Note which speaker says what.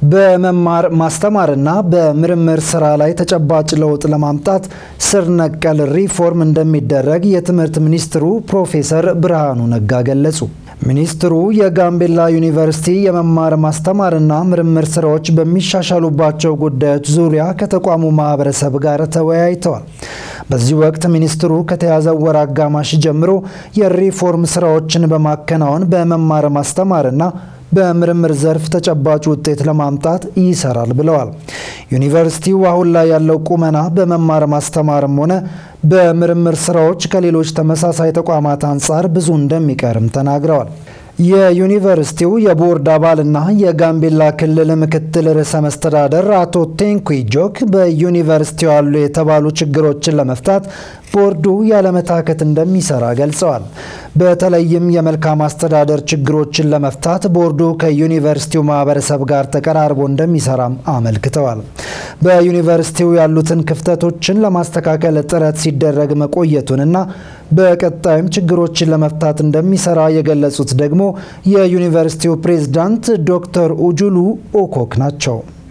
Speaker 1: በመማር ማስተማርና በምርምር ስራ ላይ ተጨባጭ ለውጥ ለማምጣት ስር ነቀል ሪፎርም እንደሚደረግ የትምህርት ሚኒስትሩ ፕሮፌሰር ብርሃኑ ነጋ ገለጹ። ሚኒስትሩ የጋምቤላ ዩኒቨርሲቲ የመማር ማስተማርና ምርምር ስራዎች በሚሻሻሉባቸው ጉዳዮች ዙሪያ ከተቋሙ ማህበረሰብ ጋር ተወያይተዋል። በዚህ ወቅት ሚኒስትሩ ከተያዘው ወር አጋማሽ ጀምሮ የሪፎርም ስራዎችን በማከናወን በመማር ማስተማርና በምርምር ዘርፍ ተጨባጭ ውጤት ለማምጣት ይሰራል ብለዋል። ዩኒቨርሲቲው አሁን ላይ ያለው ቁመና በመማር ማስተማርም ሆነ በምርምር ስራዎች ከሌሎች ተመሳሳይ ተቋማት አንጻር ብዙ እንደሚቀርም ተናግረዋል። የዩኒቨርሲቲው የቦርድ አባልና የጋምቤላ ክልል ምክትል ርዕሰ መስተዳደር አቶ ቴንኩ ጆክ በዩኒቨርሲቲው ያሉ የተባሉ ችግሮችን ለመፍታት ቦርዱ ያለመታከት እንደሚሰራ ገልጸዋል። በተለይም የመልካም አስተዳደር ችግሮችን ለመፍታት ቦርዱ ከዩኒቨርሲቲው ማህበረሰብ ጋር ተቀራርቦ እንደሚሰራም አመልክተዋል። በዩኒቨርሲቲው ያሉትን ክፍተቶችን ለማስተካከል ጥረት ሲደረግ መቆየቱንና በቀጣይም ችግሮችን ለመፍታት እንደሚሰራ የገለጹት ደግሞ የዩኒቨርሲቲው ፕሬዝዳንት ዶክተር ኡጁሉ ኦኮክ ናቸው።